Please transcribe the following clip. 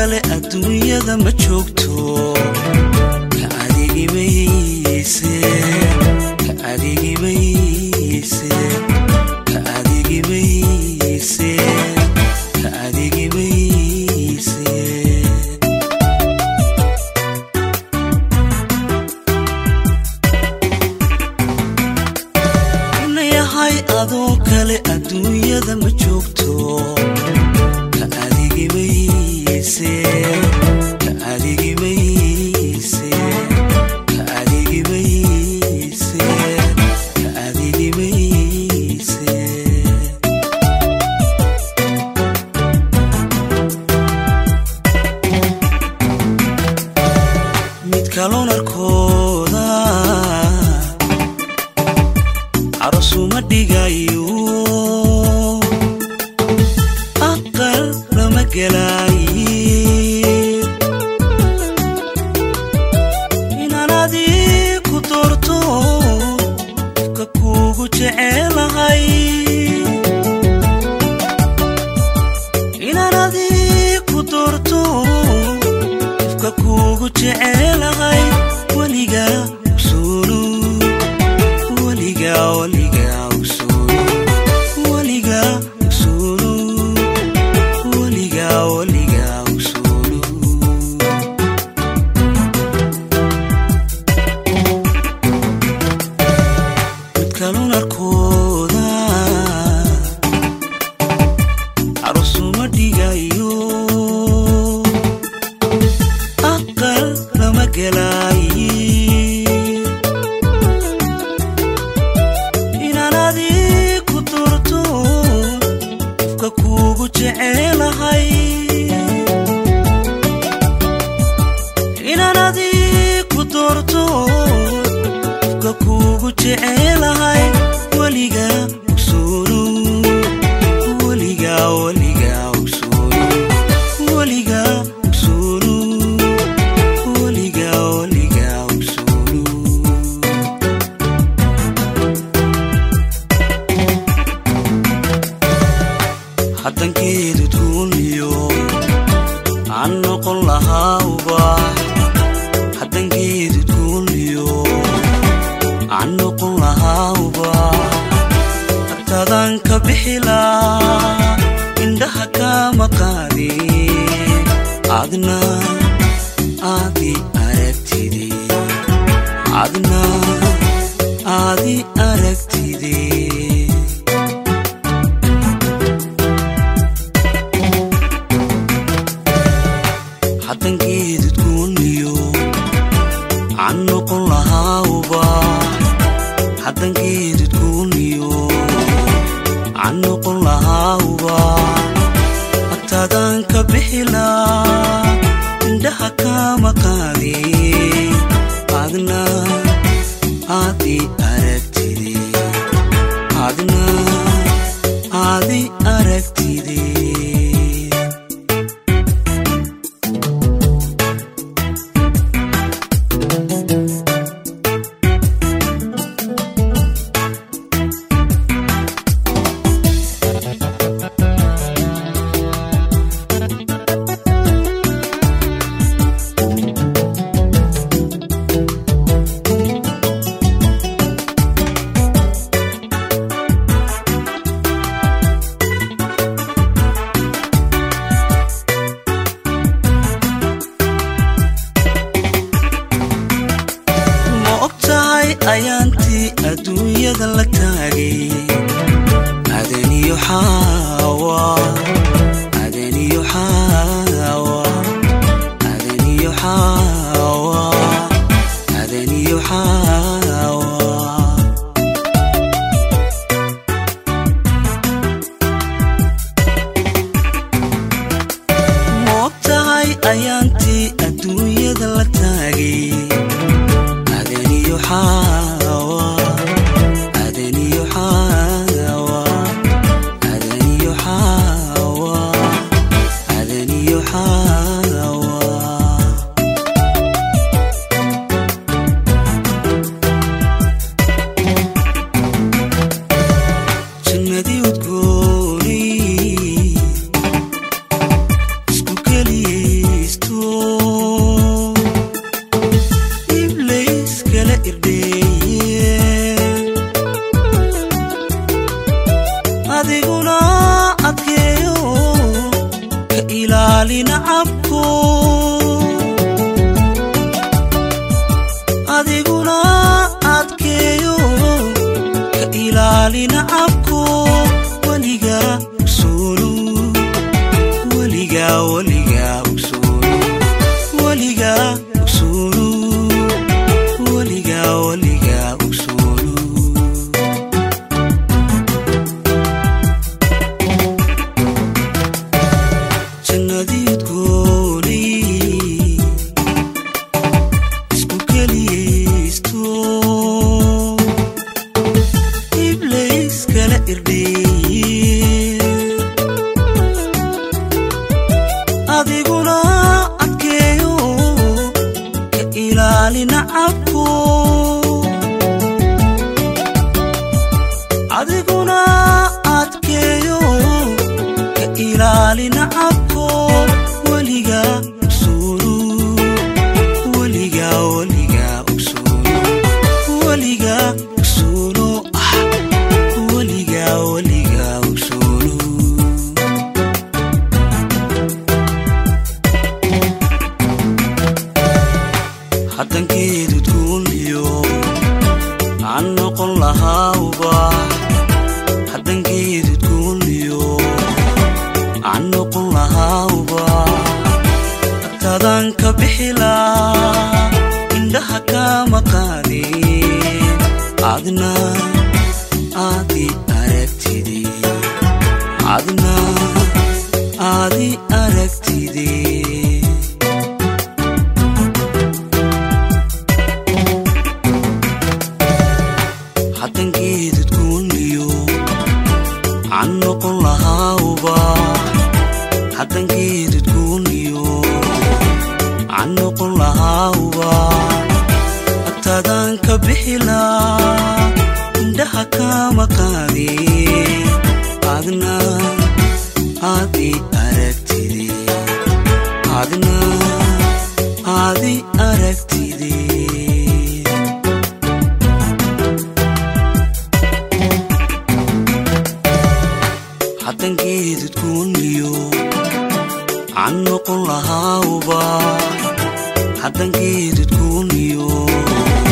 kale adduunyada ma joogto ka adigimayse ka adigimayse ka adigimayse ka adigimayse inayahay adoo kale adduunyada ma joogto ka adigimayse ka adigimayse ka adigimayse ka adigimayse mid kaloon arkooda carosuma dhigayo aqal lama gelaaye inaan adii ku doorto ka kuugu jecelahay inaan adii ku doorto ifka kuugu jecelahay weliga usulu weliga weliga usulu weliga usulu weliga weliga usulu mid kalun arkooda carosuma dhigayo aqal lama gelaaye inaan adii ku doorto ifka kuugu jecelahay inaan adii ku doorto ifka kuugu jecelahay weliga usulu weliga weliga usulu weliga usulu weliga weliga usulu haddankeedu duuniyo aan noqon lahaauba haddankeedu duuniyo aan noqon lahaauba hartadaan ka bixilaa indhaha kama qaadin adna aadi aragtide adna aadi aragtide haddankeedu duuniyo aan noqon lahaauba haddankeedu duuniyo aan noqon lahaauba agtaadaan ka bixilaa indhaha kama qaadin adna aadi aragtide adna aadi aragtide ma og tahay ayaantii adduunyada la taagay adaniyo xaawa adaniyo xaawa adaniyo xaawa adaniyo xaawa ma og tahay ayaantii adduunyada la taagay adaniyo xaawa adaniyo xaawa adaniyo ilaali nacabko adiguna adkeeyo ka ilaali nacabko weliga usoolo weliga weliga usoolo weliga usoolo weliga weliga usoolo jannadiid goolay isku keliyaysto iblayskala irdheeye adiguna adkeeyo ka ilaali nacabko adiguna adkeeyo ka ilaali nacabko weliga usuulu weliga weliga usuulu weliga usuulu ah weliga weliga usuulu haddankeedud guulyo aan noqon lahaawba haddankeedud guulyo aan noqon lahaawba agtaadaan ka bixilaa indhaha kama qaadeen adna aadi aragtide adna aadi aragtide haddankeedud guulyo aan noqon lahaawba haddankeedud guulyo aan noqon lahaawba agtaadaan ka bixilaa indhaha kama qaadeen adna aadi aragtide adna aadi aragtide haddankeedud guulyo aan noqon lahaawba haddankeedud guulyo